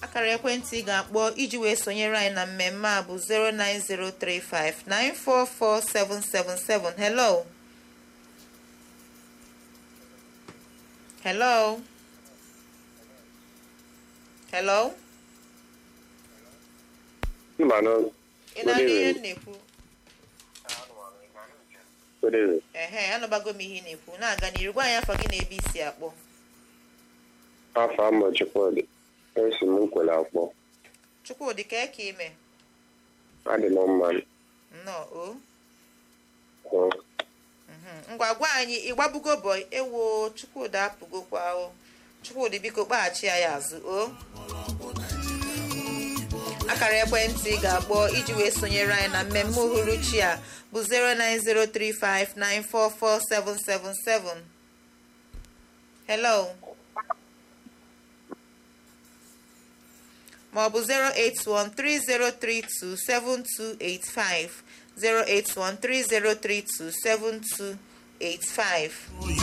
akara ekwentị ị ga-akpọ iji wee sonyere anyị na mmemme a bụ 09035944777 hello hello hello Mmanụ ị na-anụ ihe m na-ekwu Good ehe anụbago m ihe ị na-ekwu na-aga n'iru gwa anyị afọ gị na ebe isi akpọ afọ amụ Chukwudị esi m nkwele akpọ chukwudị ka eke ime adị m mma nnọọ o kwụ Mhm. ngwa gwa anyị ịgbabugo bọị ewo chukwudị apụgokwa o chukwudị biko kpaghachi ya ya azụ o akara ekwentị ị ga-akpọ iji wee sonyere anyị na mmemme uhuruchi a bụ 09035944777 hello maọbụ 08130327285 08130327285